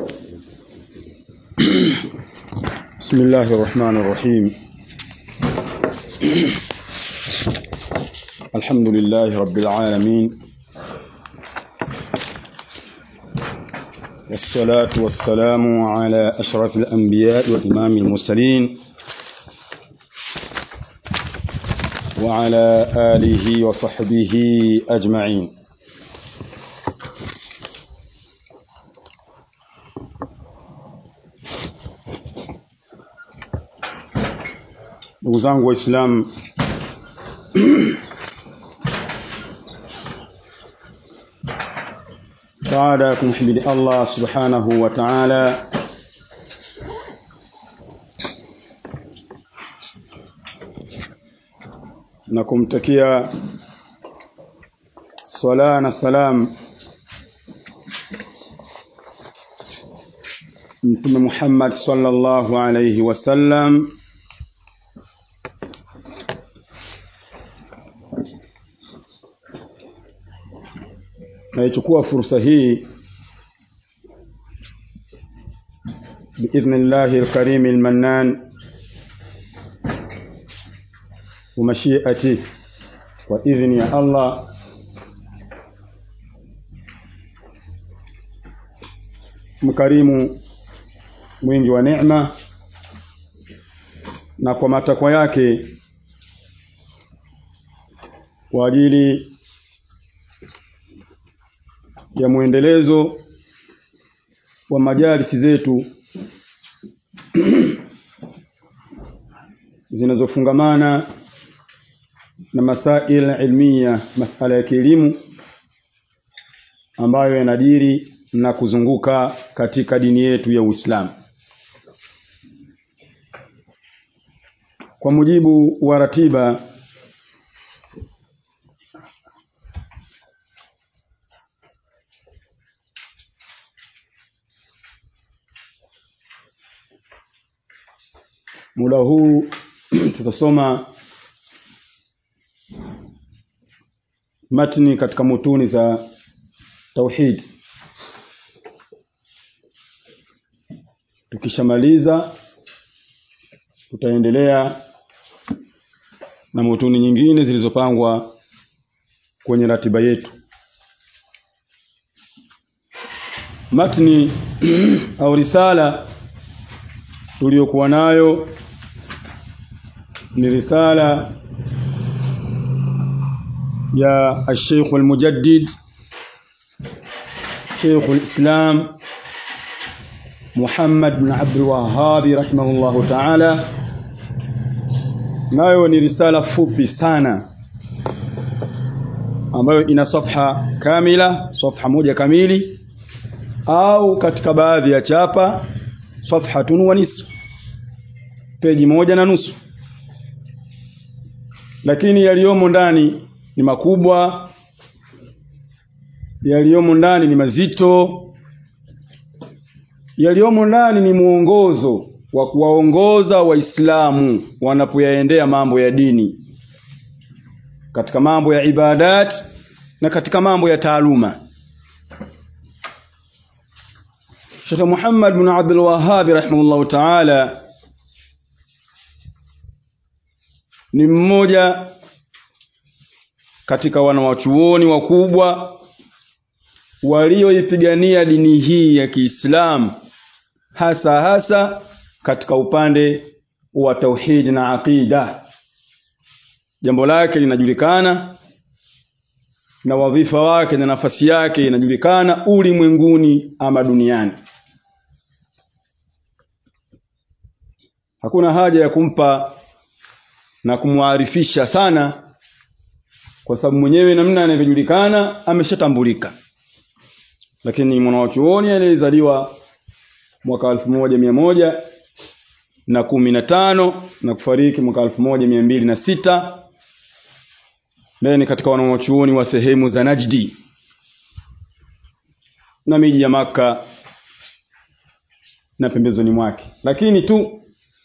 بسم الله الرحمن الرحيم الحمد لله رب العالمين والصلاة والسلام على أشرف الأنبياء وإمام المرسلين وعلى آله وصحبه أجمعين ndugu zangu waislamu baada ya kumhimidi allah subhanahu wa taala na kumtakia sala na salam mtume muhammad sallallahu alaihi wasallam naichukua fursa hii باذن الله الكريم المنان ومشيئته واذن يا الله mkarimu mwingi wa neema na kwa matakwa yake kwa ajili ya mwendelezo wa majalisi zetu zinazofungamana na masail ilmiya masala ya kielimu ambayo yanadiri na kuzunguka katika dini yetu ya Uislamu kwa mujibu wa ratiba muda huu tutasoma matni katika mutuni za tauhid tukishamaliza tutaendelea na mutuni nyingine zilizopangwa kwenye ratiba yetu matni au risala tuliyokuwa nayo ni risala ya الشيخ المجدد شيخ الإسلام محمد بن عبد الوهاب رحمه الله تعالى nayo ni risala fupi sana ambayo ina safha kamila safha moja kamili au katika baadhi ya chapa safhatun wa nisfu peji moja na nusu lakini yaliyomo ndani ni makubwa yaliyomo ndani ni mazito yaliyomo ndani ni mwongozo wa kuwaongoza waislamu wanapoyaendea mambo ya dini katika mambo ya ibadat na katika mambo ya taaluma Sheikh Muhammad bin Abdul Wahhab rahimahullahu ta'ala ni mmoja katika wanawachuoni wakubwa walioipigania dini hii ya Kiislamu hasa hasa katika upande wa tauhid na aqida jambo lake linajulikana na wadhifa wake na nafasi yake inajulikana ulimwenguni ama duniani hakuna haja ya kumpa na kumwarifisha sana kwa sababu mwenyewe namna anavyojulikana ameshatambulika lakini mwanawachuoni aliyezaliwa mwaka elfu moja mia moja na kumi na tano na kufariki mwaka elfu moja mia mbili na sita naye ni katika wanawachuoni wa sehemu za Najdi na miji ya Maka na pembezoni mwake lakini tu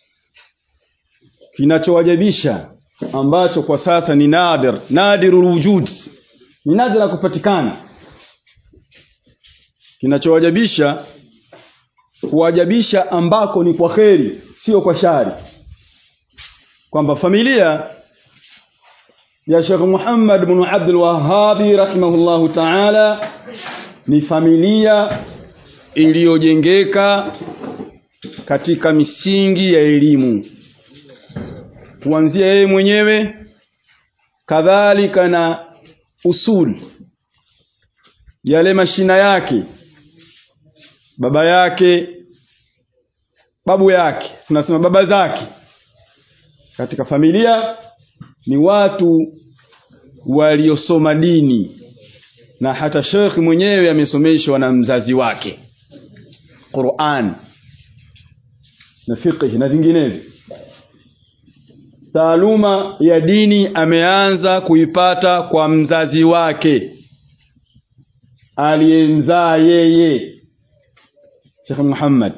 kinachowajabisha ambacho kwa sasa ni nadir nadirul wujud ni nadra kupatikana kinachowajabisha kuwajabisha ambako ni kwa kheri sio kwa shari kwamba familia ya Sheikh Muhammad bin Abdul Wahhab rahimahullahu ta'ala ni familia iliyojengeka katika misingi ya elimu kuanzia yeye mwenyewe kadhalika na usul yale mashina yake baba yake babu yake tunasema baba zake katika familia ni watu waliosoma dini na hata Sheikh mwenyewe amesomeshwa na mzazi wake Qur'an na fiqh na vinginevyo taaluma ya dini ameanza kuipata kwa mzazi wake aliyemzaa yeye Sheikh Muhammad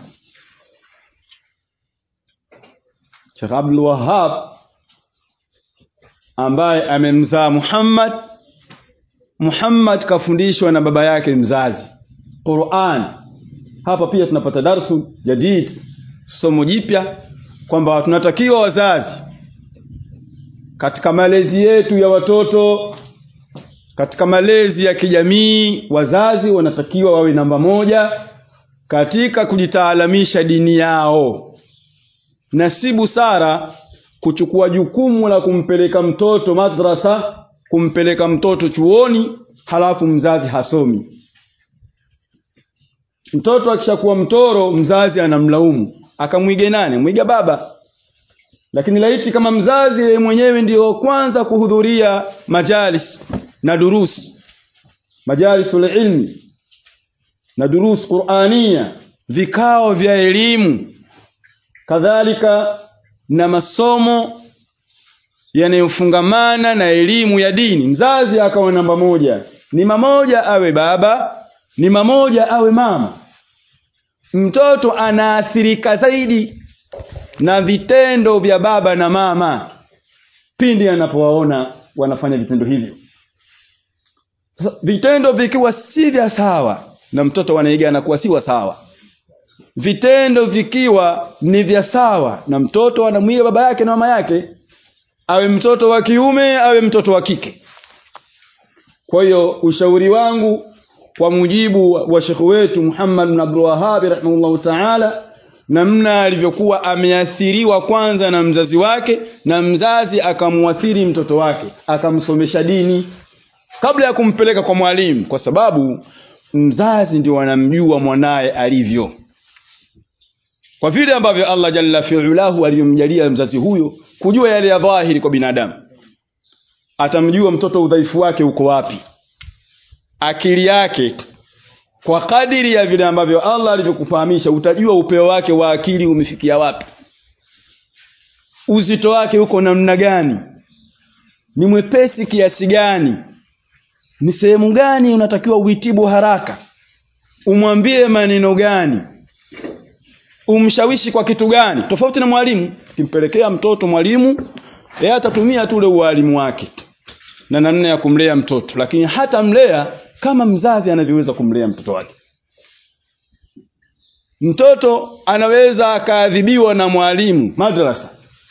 Sheikh Abdul Wahhab ambaye amemzaa Muhammad Muhammad kafundishwa na baba yake mzazi Qur'an hapa pia tunapata darsu jadid somo jipya kwamba tunatakiwa wazazi katika malezi yetu ya watoto katika malezi ya kijamii wazazi wanatakiwa wawe namba moja katika kujitaalamisha dini yao na si busara kuchukua jukumu la kumpeleka mtoto madrasa kumpeleka mtoto chuoni halafu mzazi hasomi mtoto akishakuwa mtoro mzazi anamlaumu akamwige nani mwiga baba lakini laiti kama mzazi yeye mwenyewe ndiyo kwanza kuhudhuria majalis na durus majalisul ilmi na durus qurania vikao vya elimu kadhalika na masomo yanayofungamana na elimu ya dini mzazi akawa namba moja ni mamoja awe baba ni mamoja awe mama mtoto anaathirika zaidi na vitendo vya baba na mama pindi anapowaona wanafanya vitendo hivyo sasa vitendo vikiwa si vya sawa na mtoto wanaiga anakuwa si sawa vitendo vikiwa ni vya sawa na mtoto anamwiga baba yake na mama yake awe mtoto wa kiume awe mtoto wa kike kwa hiyo ushauri wangu kwa mujibu wa shekhu wetu Muhammad bin Abdul Wahhab rahimahullahu ta'ala namna alivyokuwa ameathiriwa kwanza na mzazi wake na mzazi akamuathiri mtoto wake akamsomesha dini kabla ya kumpeleka kwa mwalimu kwa sababu mzazi ndio anamjua mwanaye alivyo kwa vile ambavyo Allah jalla fi'ulahu aliyomjalia mzazi huyo kujua yale ya dhahiri kwa binadamu atamjua mtoto udhaifu wake uko wapi akili yake kwa kadiri ya vile ambavyo Allah alivyokufahamisha utajua upeo wake wa akili umefikia wapi uzito wake uko namna gani ni mwepesi kiasi gani ni sehemu gani unatakiwa uitibu haraka umwambie maneno gani umshawishi kwa kitu gani tofauti na mwalimu kimpelekea mtoto mwalimu yeye atatumia tu ule ualimu wake na namna ya kumlea mtoto lakini hata mlea kama mzazi anavyoweza kumlea mtoto wake mtoto anaweza akaadhibiwa na mwalimu madrasa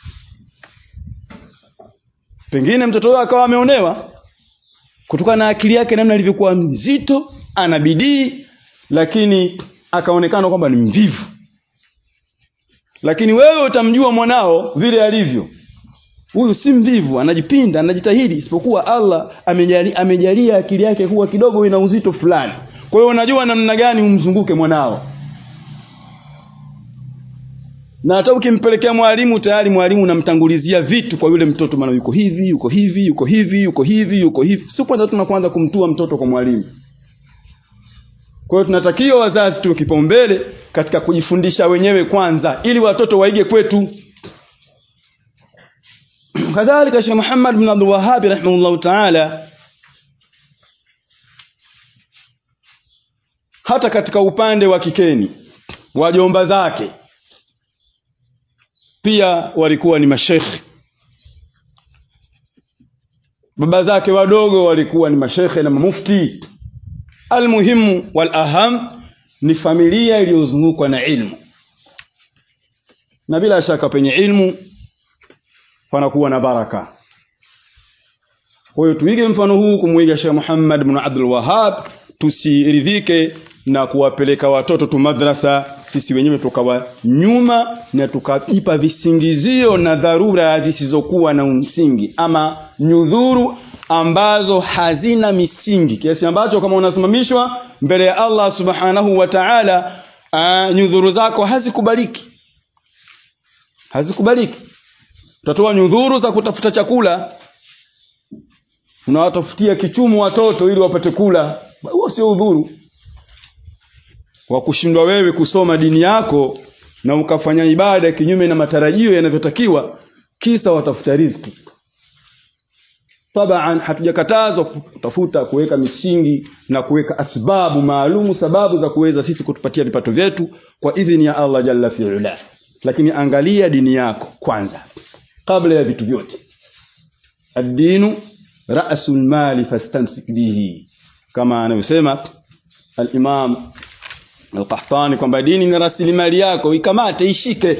pengine mtoto huyo akawa ameonewa kutokana na akili yake namna ilivyokuwa mzito ana bidii lakini akaonekana kwamba ni mvivu lakini wewe utamjua mwanao vile alivyo huyu si mvivu anajipinda anajitahidi isipokuwa Allah amejali, amejalia akili yake kuwa kidogo ina uzito fulani kwa hiyo unajua namna gani umzunguke mwanao na hata ukimpelekea mwalimu tayari mwalimu unamtangulizia vitu kwa yule mtoto maana yuko hivi yuko hivi yuko hivi yuko hivi yuko hivi si kwanza tunakuanza kumtua mtoto kwa mwalimu kwa hiyo tunatakiwa wazazi tuwe kipaumbele katika kujifundisha wenyewe kwanza ili watoto waige kwetu kadhalika Sheikh Muhammad bin Abdul Wahhab rahimahullah ta'ala hata katika upande wa kikeni wajomba zake pia walikuwa ni mashekhi baba zake wadogo walikuwa ni mashekhe na mufti almuhimu wal aham ni familia iliyozungukwa na ilmu na bila shaka penye ilmu panakuwa na baraka kwa hiyo tuige mfano huu kumwiga Sheikh Muhammad bin Abdul Wahhab tusiridhike na kuwapeleka watoto tu madrasa sisi wenyewe tukawa nyuma na tukaipa visingizio na dharura zisizokuwa na msingi ama nyudhuru ambazo hazina misingi kiasi ambacho kama unasimamishwa mbele ya Allah subhanahu wa ta'ala uh, nyudhuru zako hazikubaliki hazikubaliki utatoa nyudhuru za kutafuta chakula unawatafutia kichumu watoto ili wapate kula huo sio udhuru wa kushindwa wewe kusoma dini yako na ukafanya ibada kinyume na matarajio yanavyotakiwa kisa watafuta riziki taban hatujakatazwa kutafuta kuweka misingi na kuweka asbabu maalumu sababu za kuweza sisi kutupatia vipato vyetu kwa idhini ya Allah jalla fi'ala lakini angalia dini yako kwanza kabla ya vitu vyote ad-dinu ra'sul mali fastamsik bihi kama anavyosema al-Imam al-Qahtani kwamba dini ni rasilimali yako ikamate ishike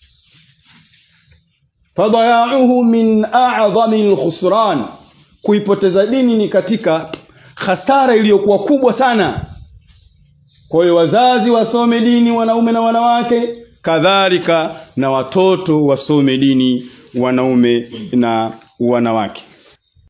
fadayauhu min a'zami al-khusran kuipoteza dini ni katika hasara iliyokuwa kubwa sana kwa hiyo wazazi wasome dini wanaume na wanawake kadhalika na watoto wasome dini wanaume na wanawake